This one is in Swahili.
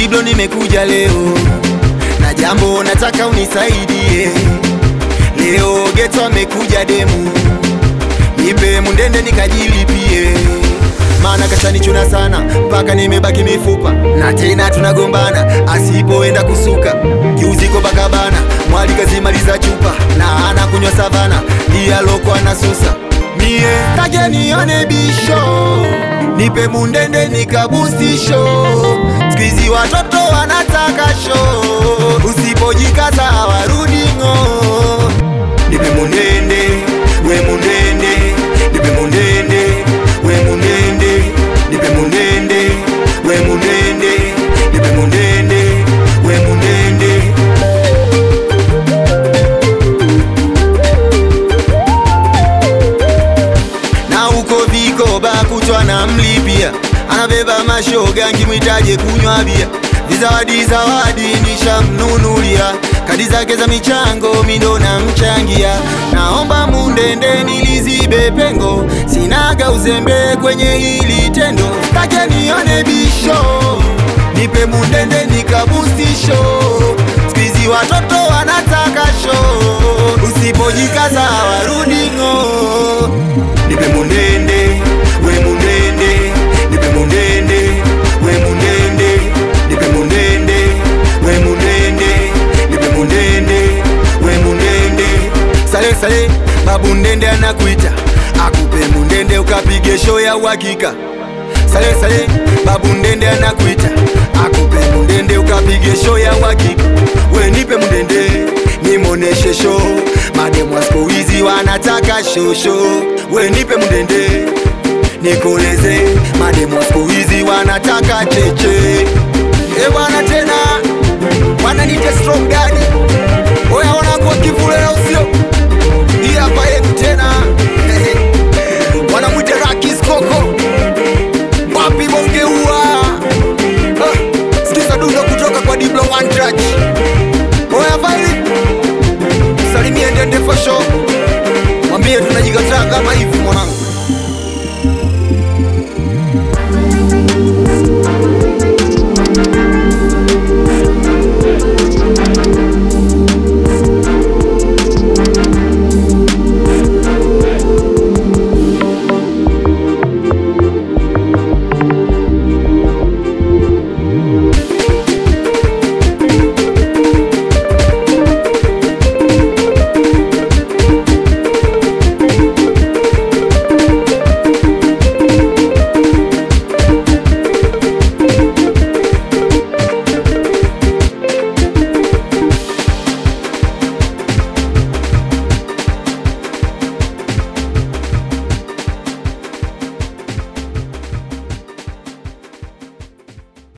Diblo nimekuja leo na jambo nataka unisaidie leo. Geto amekuja demu, nipe mundende nikajilipie, maana kashanichuna sana mpaka nimebaki mifupa, na tena tunagombana asipoenda kusuka. Juzi Copacabana mwali kazimaliza chupa na anakunywa savana, ndiye aloko anasusa mie take nione bisho, nipe mundende nikabustisho. Squeezy watoto wanataka show, usipojikaza hawarudi ng'o. Nipe mundende, we mundende, nipe mundende, we mundende, nipe mundende, we mundende, nipe mundende, we mundende. na huko vikoba kutwa na mlipia, anabeba mashoga nkimwitaje kunywa bia, vizawadi zawadi nishamnunulia, kadi zake za michango mindo na mchangia, naomba mundende nilizibe pengo, sinaga uzembe kwenye hili tendo, take nione bisho, nipe mundende nikabustisho, Squeezy watoto wanataka show, usipojikaza hawarudi ng'o. Nipe mundende, we mundende, nipe mundende, we mundende, nipe mundende, we mundende, nipe mundende, we mundende. Sale sale, babu ndende anakuita, akupe mundende ukapige show ya uhakika. Sale sale, babu ndende anakuita, akupe mundende ukapige show ya uhakika. We nipe mundende, nimoneshe show, mademu wa siku hizi wanataka show show. We nipe mundende, nikoleze, mademu wa siku hizi wanataka cheche. E bwana tena, wananiita strong daddy, oya wanakuwa kivule na usio hii hapa yetu tena wanamwita Rakis Koko wapi bongeua ah, sikiza dundo kutoka kwa Diblo One Touch